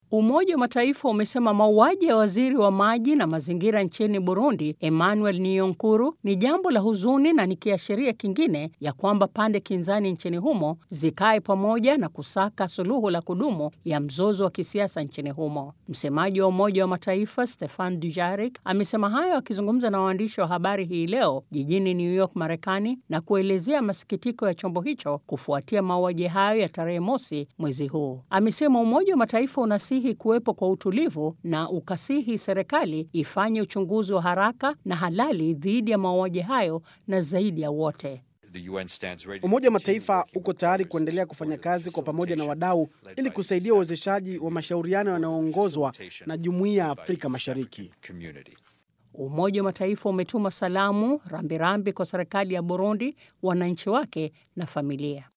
Umoja wa Mataifa umesema mauaji ya waziri wa maji na mazingira nchini Burundi, Emmanuel Niyonkuru, ni jambo la huzuni na ni kiashiria kingine ya kwamba pande kinzani nchini humo zikae pamoja na kusaka suluhu la kudumu ya mzozo wa kisiasa nchini humo. Msemaji wa Umoja wa Mataifa Stefan Dujarric amesema hayo akizungumza na waandishi wa habari hii leo jijini New York, Marekani, na kuelezea masikitiko ya chombo hicho kufuatia mauaji hayo ya tarehe mosi mwezi huu. Amesema Umoja wa Mataifa unasihi kuwepo kwa utulivu na ukasihi serikali ifanye uchunguzi wa haraka na halali dhidi ya mauaji hayo na zaidi ya wote. Umoja wa Mataifa uko tayari kuendelea kufanya kazi kwa pamoja na wadau ili kusaidia uwezeshaji wa mashauriano yanayoongozwa na Jumuiya ya Afrika Mashariki. Umoja wa Mataifa umetuma salamu rambirambi kwa serikali ya Burundi, wananchi wake na familia.